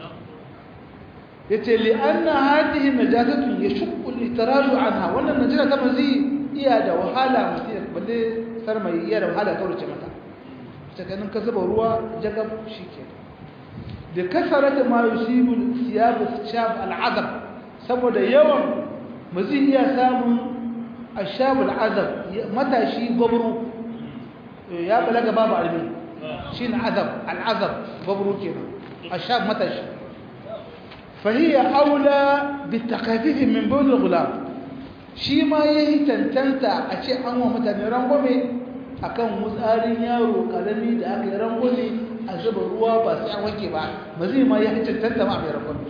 yace li anna hadhihi najasatu yashqu al-itiraju anha wannan najasa ta mazi iya da wahala mutum balle sarmai iya da wahala kaurace mata tsakanin ka zuba ruwa jagab shike da kasarata ma yusibu siyab shab al-azab saboda yawan mazi iya samun ashab al-azab matashi gobru ya balaga babu almi shine azab al-azab gobru kenan ashab matashi فهي أولى بالتخفيف من بول الغلام shi ma ya yi tantanta a ce an wa mutane rangwame a kan mutsarin yaro ƙarami da aka yi rangwame a zuba ruwa ba sai an wanke ba ba zai ma ya yi tantanta ma mai rangwame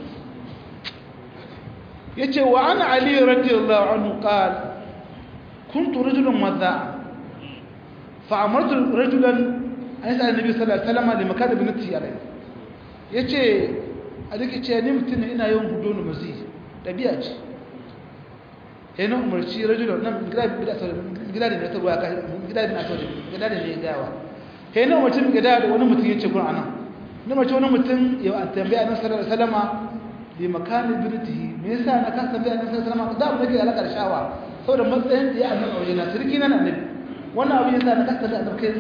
ya ce wa an ali radiyallahu anhu qal kuntu rajulan madha fa amartu rajulan an yasa annabi sallallahu alaihi wasallam li makad ibn tiyalai yace a duka ce ni mutum ne ina yawan hudu mazi ɗabi'a ce ya na umarci rajulan nan gida da ta ruwa gida da na soje gida da ne gawa ya na umarci gida da wani mutum ya ce kuna nan na umarci wani mutum ya an tambaya nan sallar salama da makamin birtihi me yasa na kan tambaya nan sallar salama da abu da ke alaƙa da shawa saboda matsayin da ya annan a waje na sirki na annabi wannan abu yasa na kan tambaya a ɗauke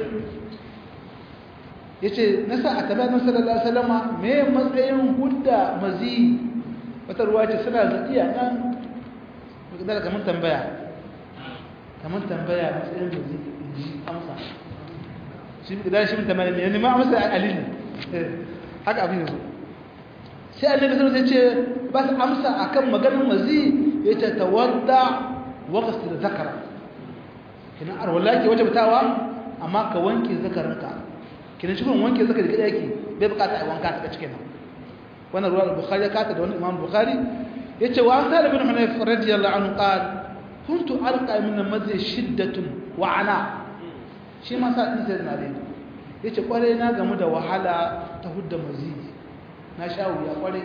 ya ce na sa a tabbata sallallahu alaihi wasallama me matsayin hudda mazi wata ruwa ce suna zaɗiya nan da kamar tambaya kamar tambaya matsayin mazi in ji amsa shi da shi mun tambaya ne ne ma amsa alil haka abin yanzu sai annabi sallallahu alaihi wasallam ce ba su amsa akan maganar mazi yace tawadda wa ghasl zakara kina arwala ke wajabtawa amma ka wanke zakarinka kinan shi wanke zaka da kada yake bai bukata a wanka ta cikin nan wannan ruwa bukhari ya kata da wannan imam bukhari yace wa sa'id ibn hunayf radiyallahu anhu qal kuntu alqa min al-madhi shiddatun wa ana shi ma sa'id sai na dai yace kware na gamu da wahala ta hudda mazi na sha wuya kware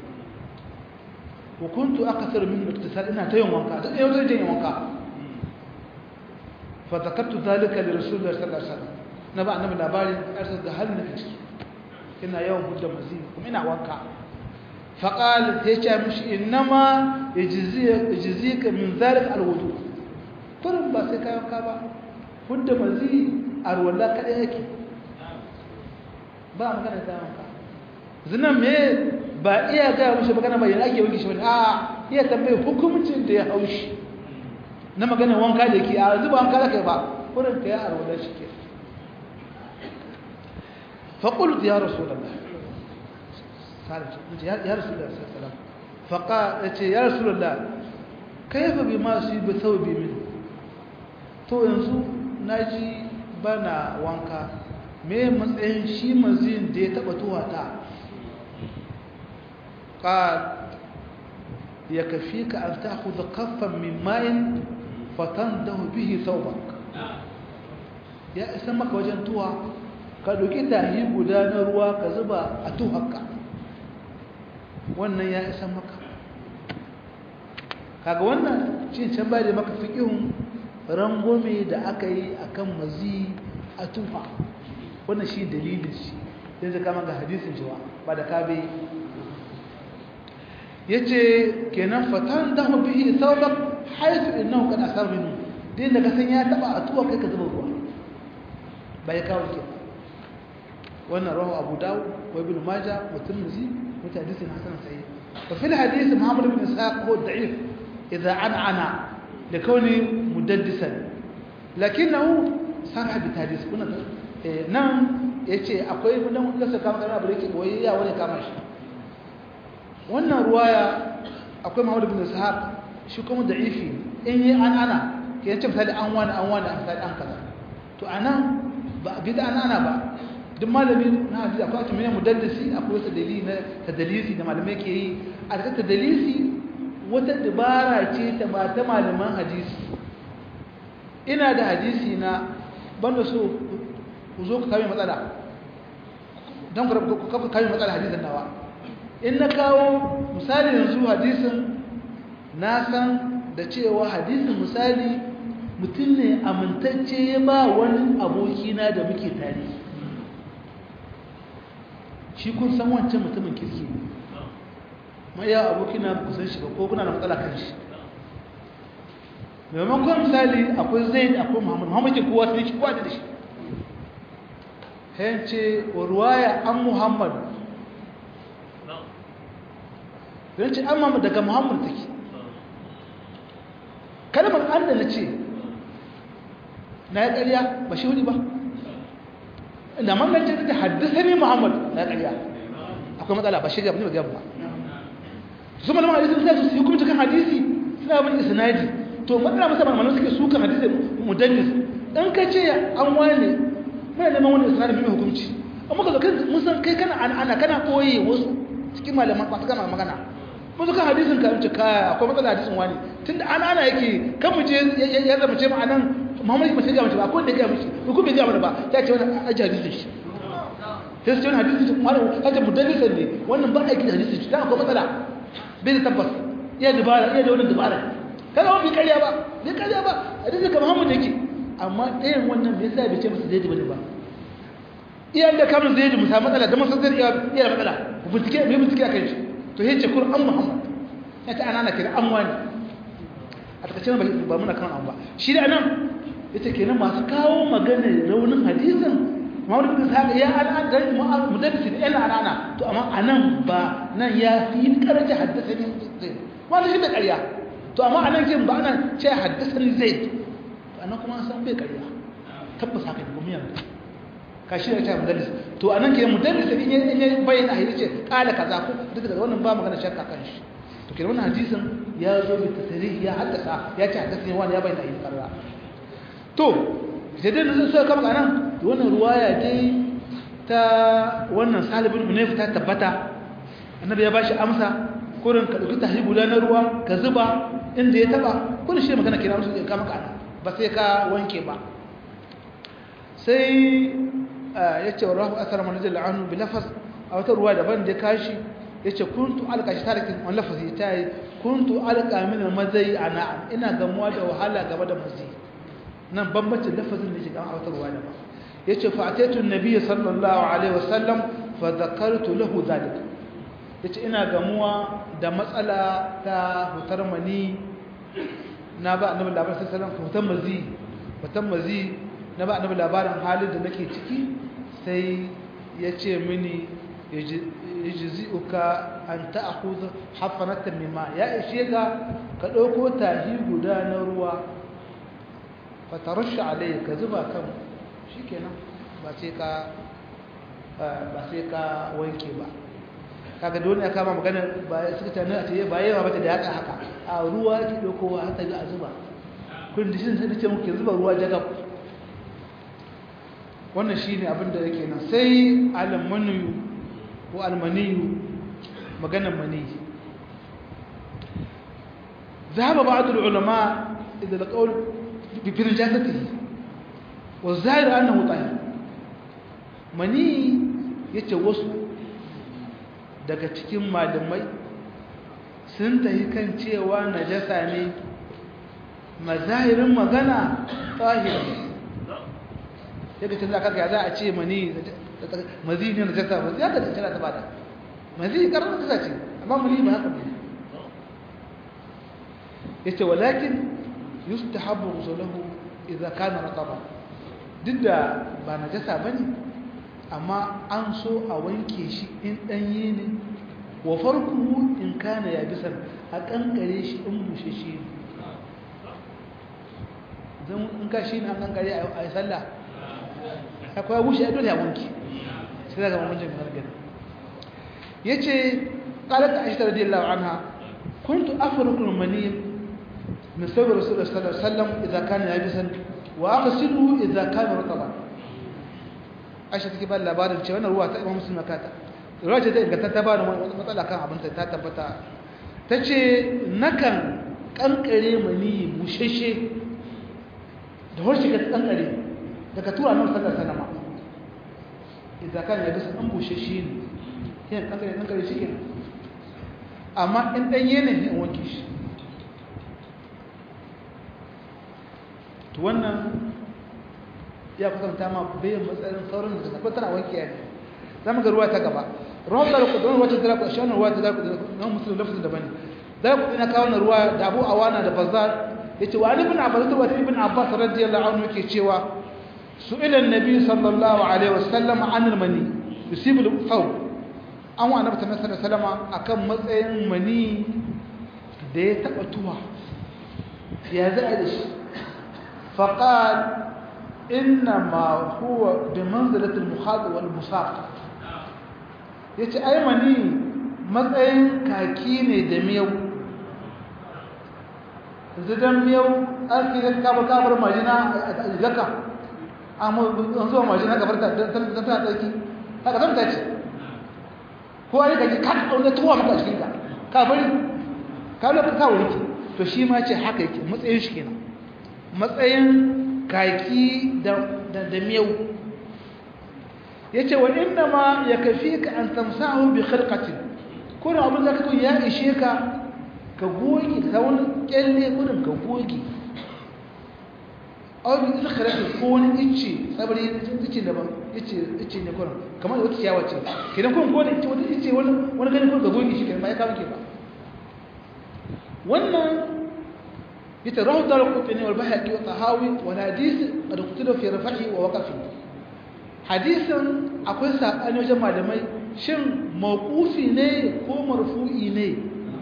wa kuntu akthar min iktisal ina ta yin wanka ta yau ta yin wanka fa zakartu dhalika li rasulillahi sallallahu alaihi wasallam na ba annabi labarin ƙarsar da halin da ciki ina yawan hudda mazi kuma ina wanka faƙal ta ce mishi innama ya jizi ka min zalik alwudu kurin ba sai kayan ka ba hudda mazi a ruwalla kaɗai yake ba magana ta wanka zinan me ba iya gaya mishi magana ba yana ake wanke shi wani a iya tambayi hukumcin da ya haushi na magana wanka da ke a zuba wanka da kai ba kurin ka yi a ruwalla shi ke فقلت يا رسول الله يا رسول الله صلى الله عليه وسلم فقال يا رسول الله كيف بما يصيب ثوبي منه to yanzu naji bana wanka me matsayin shi mazin da ya taba tuwata qal yakfika an ta'khudha kaffan min ma'in fatandahu bihi thawbak ya isa maka wajen tuwa ka ɗauki tahi guda na ruwa ka zuba a tuhakka wannan ya isa maka kaga wannan cin can ba da maka fiƙihun rangome da aka yi a kan mazi a tufa wannan shi dalilin shi yanzu kama ga hadisin cewa ba da kabe ya ce kenan fatan damu bihi sauran haifu innahu kan asar minu din da ka san ya taba a tuwa kai ka zuba ruwa ba ya kawo ke wannan rahu abu dawo wa ibn majah wa tirmidhi wa hadisin hasan sahih wa fil hadith muhammad ibn ishaq huwa da'if idha an'ana likawni mudaddisan lakinnahu sarh bi hadith kuna nan yace akwai mun lasa kama kana abu da yake boye ya wani kama shi wannan ruwaya akwai muhammad ibn ishaq shi kuma da'ifi in yi an ana ke yace misali an wani an wani an misali an kaza to anan ba bi da an ana ba duk malami na hadisi akwai ake mai mudaddisi akwai wata dalili na tadalisi da malamai ke yi a da tadalisi wata dabara ce ta ba ta malaman hadisi ina da hadisi na banda so ku zo ku kame matsala don ku kafa kame matsala hadisin nawa in na kawo misali yanzu hadisin na san da cewa hadisin misali mutum ne amintacce ya ba wani abokina da muke tare shi kun san wancan mutumin kirki ne ma ya abokina ku san shi ba ko kuna da matsala kan shi maimakon misali akwai zaid akwai muhammad muhammad ke kowa sai shi kowa da shi hence wa ruwaya an muhammad don ce an muhammad daga muhammad take kalmar an da na ce na ya ƙarya ba shi wuni ba da mamance da haddasa ne muhammad na ya ƙarya akwai matsala ba shi ga ba ba su malaman hadisi sai su yi kuma cikin hadisi suna bin isnadi to matsala masa malaman suke su kan hadisi mudallis in ka ce an wane mai neman wani isnadi mai hukunci amma ka zo mun san kai kana ana kana koyi wasu cikin malaman ba su kana magana mun kan hadisin ka ce kaya akwai matsala hadisin wani tunda ana ana yake kan mu je ya zama ce mu anan Muhammad ba sai ga mace ba ko da ga mace ko kuma ga mana ba ya ce wannan aji hadisin shi sai su ce wannan hadisin shi malam kace mudallisan ne wannan ba aiki da hadisin shi dan akwai matsala bai da tabbas iya dubara iya da wannan dubara kaga wani ƙarya ba bai ƙarya ba hadisin ka Muhammad yake amma ɗayan wannan me yasa bai ce masa zai bane ba iya da kamun zai mu samu matsala da masan zai iya da matsala ku bincike me bincike akan shi to yace Qur'an Muhammad ya ta anana kira an wani a takaice ba muna kan an ba shi da nan yace kenan masu kawo magana raunin hadisin Muhammad bin Ishaq ya an dan mudaddisi da ina anana to amma anan ba nan ya fi karaje haddasani zai wannan shi bai ƙarya to amma anan kin ba anan ce haddasani zai to anan kuma an san bai ƙarya tabbas haka ne gumiyan ka shi da ta mudaddis to anan ke mudaddis in ya bayyana hadisi ce kala kaza ko duka daga wannan ba magana shakka kan shi to kenan wannan hadisin ya zo bi tasrih ya haddasa ya ce haddasani wani ya bayyana hadisi karra to sai dai nan sai kama nan wannan ruwaya dai ta wannan salibin hunayf ta tabbata annabi ya bashi amsa kurin ka dauki tahi guda na ruwa ka zuba inda ya taba kurin shi magana kina musu ka maka ba sai ka wanke ba sai yace wa rahu asar man jalla anhu bi lafaz a wata ruwa daban da kashi yace kuntu alqa shi tarikin wannan lafazi tayi kuntu alqa min al-mazai ana ina gamuwa da wahala gaba da mazai nan bambancin lafazin da shiga autarwa da ba yace fa ataitu annabi sallallahu alaihi wasallam fa zakartu lahu zalik yace ina gamuwa da matsala ta hutar mani na ba annabi labarin sallallahu alaihi wasallam hutar mazi hutar mazi na ba annabi labarin halin da nake ciki sai yace mini yajzi'uka an ta'khudha hafanatan mimma ya ishe ka ka dauko tahi guda na ruwa fatarusha alai ka zuba kan shikenan ba sai ka ba sai ka wanke ba kaga dole ya kama magana ba suka tana a ce ba yawa bata da haka haka a ruwa ki dauko har ta ga a zuba kun dishin sai nace muke zuba ruwa jagab wannan shine abin da yake nan sai almanu ko almaniyu maganar mani ذهب بعض العلماء إلى القول بنجاسته wa zahir annahu tahir mani yace wasu daga cikin malamai sun tafi kan cewa najasa ne mazahirin magana tahir daga cikin zaka ga za a ce mani mazi ne najasa ba ya ga tana ta bada mazi karar najasa ce amma mani ba haka ne yace walakin yustahabbu ghusluhu idza kana rataba duk da ba najasa bane amma an so a wanke shi in danye ne wa farkuhu in kana yabisan a kankare shi in bushe shi zan in ka shi ne an kankare a yi sallah akwai bushe a dole a wanke sai daga mamancin gargada ya ce ƙalar aisha radiyallahu anha kuntu afirkul mani من سبب رسول الله صلى الله عليه وسلم إذا كان يابسا وأغسله إذا كان رطبا عائشة take ba labarin cewa wannan ruwa ta Imam Muslim kata ruwa ce ta inganta ta ba da matsala kan abin ta tabbata tace nakan kankare mani busheshe da horshe ka kankare daga tura nan sallar sanama idan kan ya bisa an busheshe ne yin kankare kankare shi kenan amma in danye ne in wanke shi to wannan ya kusanta ma bayan matsayin sauran da tafi tana wanke ya ne za mu ga ruwa ta gaba ruwan da ku don wata da ku shi wannan ruwa ta da ku na musulun lafazin daban ne da ku ina kawo ruwa da Abu Awana da Bazzar yace wa Ali ibn Abbas da Ibn Abbas radiyallahu anhu yake cewa su'ila an-nabi sallallahu alaihi wasallam an al-mani yusibul thawb an wa annabi sallallahu alaihi wasallam akan matsayin mani da ya taba tuwa ya za a da shi فقال إنما هو بمنزلة المخاض والمساق yace ai mani matsayin kaki ne da miyau zidan miyau an fi da kabar kabar majina a jaka amma an zuwa majina gabar ta tana tsarki haka zan ta ce ko ai kaki ka ɗaune tuwa maka cikin ka ka bari ka lokacin kawo yake to shi ma ce haka yake matsayin shi kenan matsayin kaki da miyau ya ce wa inda ma ya kafi ka an tamsahu bi khalqatin kuna abin da kake ya ishe ka ka goge ka wani kyalle gudun ka goge aw bi ikhrati ko wani icce sabari icce da ba icce icce ne kuma kamar wata ciyawa ce kidan kun ko da icce wata icce wani wani gani kun ka goge shi kidan ba ya kawo ke ba wannan يتراه دار القطني والبهقي والطهاوي والحديث قد اختلف في رفعه ووقفه حديث akwai sabani wajen malamai shin mawqufi ne ko marfu'i ne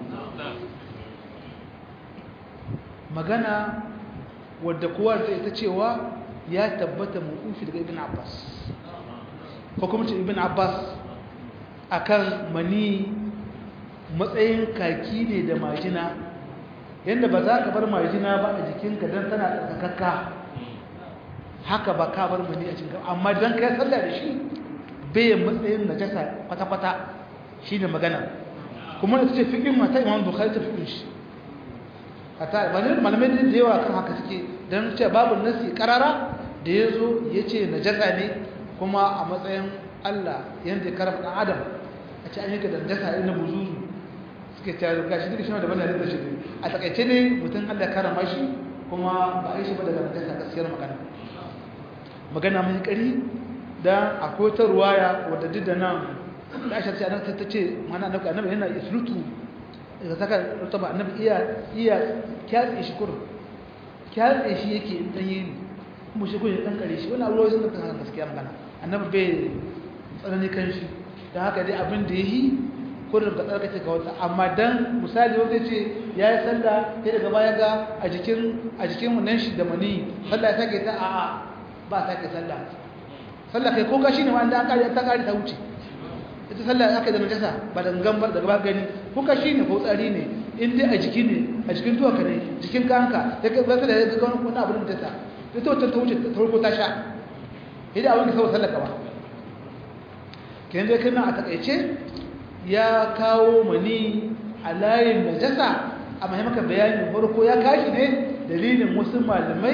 magana wadda kowa zai ta cewa ya tabbata mawqufi daga ibn Abbas ko kuma ce ibn Abbas akan mani matsayin kaki ne da majina yadda ba za ka bar majina ba a jikinka don tana tsarkakakka haka ba ka bar mani a cikin amma don kai sallah da shi bai matsayin najasa kwata-kwata shi ne magana kuma ita ce fikin mata imam bukhari ta fikin shi a ta malamai malamai da yawa kan haka suke don ce babu nasi karara da ya zo ya ce najasa ne kuma a matsayin allah yadda ya karfa ɗan adam a ce an yi ka da najasa irin na buzuzu suke cewa gashi duka shi ma daban da shi a takaice ne mutum Allah karama shi kuma ba a yi shi ba daga najasa gaskiyar magana magana mai kari da akwai ta ruwaya wadda duk da nan da aisha ce annabi ta ce mana annabi annabi yana islutu da saka rutaba annabi iya iya kyatse shi kur kyatse shi yake dan yi kuma shi kun dan kare shi wannan ruwa sun da gaskiya magana annabi bai tsanani kan shi dan haka dai abin da yayi kurin ka tsarkace ka wata amma dan misali wanda ce ya yi sallah sai daga baya ga a jikin a jikin nan shi da mani sallah ya sake ta a'a ba sake sallah sallah kai ko kashi ne ma an kare ta kare ta wuce ita sallah aka da najasa ba da gangan daga ba gani ko kashi ne ko tsari ne in dai a jiki ne a jikin tuwa ka ne jikin kanka sai ka zaka da ga wani abu da ta ita wacce ta wuce ta farko ta sha idan abin da sau sallah ka ba kenan dai kana a takaice ya kawo mani a layin najasa a mahimmaka bayanin farko ya kashi ne dalilin wasu malamai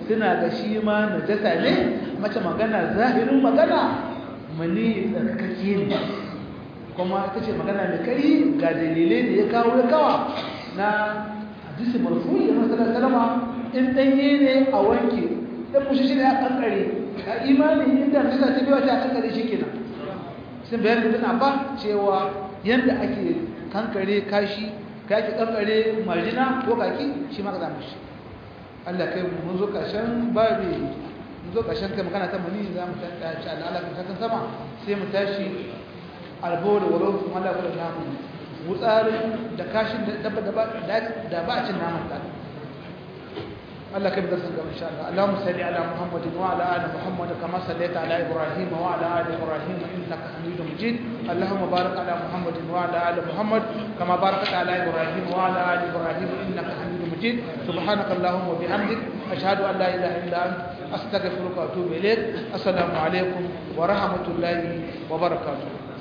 suna ga shi ma najasa ne mace magana zahirin magana mani tsarkake ne kuma ita ce magana mai kari ga dalilai da ya kawo ya kawa na hadisi marfu'i da masalar salama in ɗanye ne a wanke ɗan mushi shi ne a kankare a imanin inda najasa ta biya ta kankare shi kenan sun bayan da tana ba cewa yadda ake kankare kashi kaki kankare marjina ko kaki shi ma ka zama shi Allah kai mun zo kashin babi mun zo kashin kai magana ta muni za mu tashi al'ala kan sakan sama sai mu tashi albo da waro kuma Allah ya namu wutsarin da kashin da dabba da ba a cin naman ta الله كيف درسنا إن شاء الله اللهم صل على محمد وعلى آل محمد كما صليت على إبراهيم وعلى آل إبراهيم إنك حميد مجيد اللهم بارك على محمد وعلى آل محمد كما باركت على إبراهيم وعلى آل إبراهيم إنك حميد مجيد سبحانك اللهم وبحمدك أشهد أن لا إله إلا أنت أستغفرك وأتوب إليك السلام عليكم ورحمة الله وبركاته